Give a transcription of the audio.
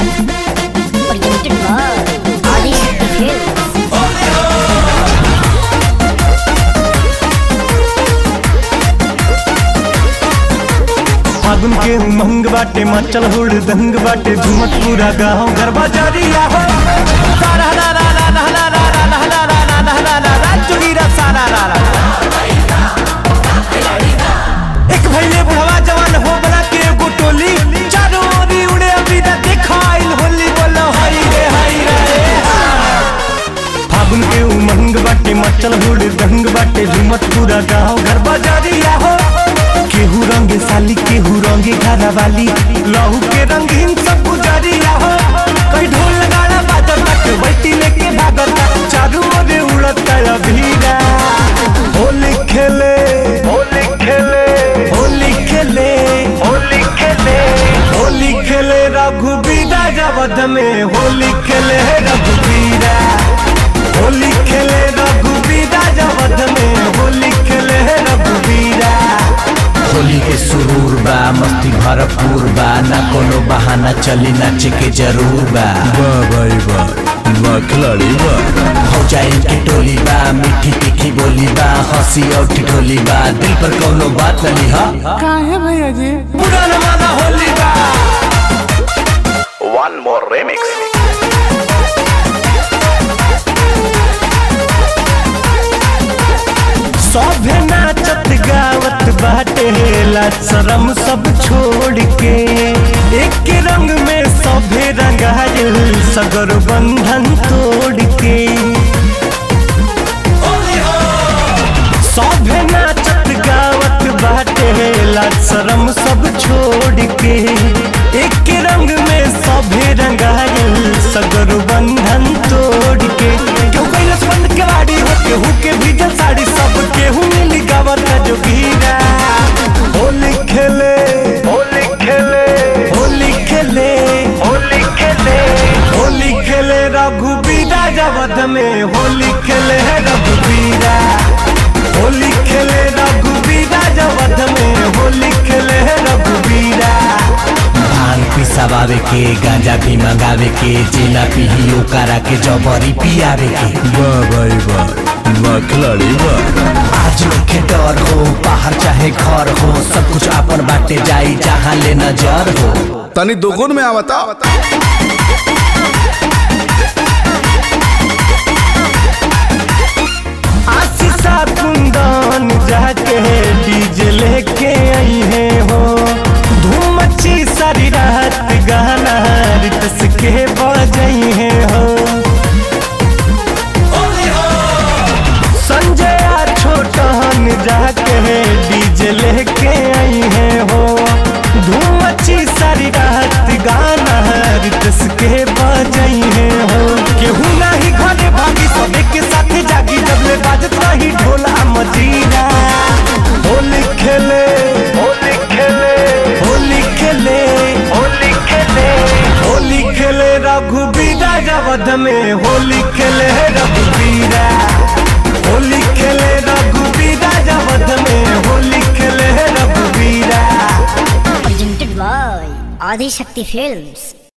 Presented by Adishakti Films. फागुन के उमंग बाटे मचल हुड़ दंग बाटे झुमत पूरा गाँव गरबा जारिया हो सारा रा रा रा रा रा रा रा रा रा रा रा रा रा रा रा चुगीरा सारा रा रा एक भैले बुढ़वा जवान हो बना के एगो टोली चारों ओरी उड़े अभी ना देखाइल होली बोलो हाय रे हाय रे फागुन के उमंग बाटे मचल हुड़ दंग बाटे झुमत पूरा गाँव घर बाजारिया हो केहू रंगे साली केहू रंगे घरा वाली लहू के रंगीन सब गुजारिया हो कई ढोल गाड़ा बाजत तक बैठी लेके भागत चारू ओरे उड़ता अभीरा होली खेले होली खेले होली खेले होली खेले होली खेले रघुबीरा जबद में होली खेले रघुबीरा होली खेले रघुबीरा जबद में होली खेले रघुबीरा होली के सुरूर बा मस्ती भरपूर बा ना कोनो बहाना चली नाचे के जरूर बा वाह भाई वाह वाह खिलाड़ी वाह हो जाए के टोली बा मीठी तीखी बोली बा हंसी और ठिठोली बा दिल पर कोनो बात न लिहा पूरा जमाना होली बा One more remix. सभे नाचत गावत बाटे ला शरम सब छोड़ के एक रंग में सभे रंगायल सगर बंधन तोड़ के सभे नाचत गावत बाटे ला शरम सब छोड़ के एक रंग में सभे रंगायल सगर बंधन तोड़ के क्यों कैलस बंद केवाड़ी हो केहू के भीजल साड़ी सब केहू मिली गावत जो गीरा होली खेले होली खेले होली खेले होली खेले होली खेले रघुबीरा जबद में होली खेले रघुबीरा होली खेले रघुबीरा जबद में होली खेले रघुबीरा भांग पिसावे के गांजा भी मंगावे के जेला पीही ओकरा के जबरी पियावे के वाह भाई वाह वाह खिलाड़ी वाह आज के डर हो बाहर चाहे घर हो सब कुछ अपन बाटे जाई जहाँ ले नजर हो तनी दोगुन में आवता आशीषा कुंदन जाके डीजे लेके आई है हो धूम मची सारी रात गाना रितस के बजाई है हो संजय आ छोटन जाके डीजे लेके आई है हो धूम मची सारी रात गाना रितस के बजाई है हो केहू नाही घरे भागी सबे के साथ जागी जब ले बाजत रही ढोला मजीरा होली खेले होली खेले होली खेले होली खेले होली खेले रघुबीरा जबद में होली खेले रघुबीरा होली खेले रघुबीरा जबद में होली खेले रघुबीरा Presented by Adishakti Films.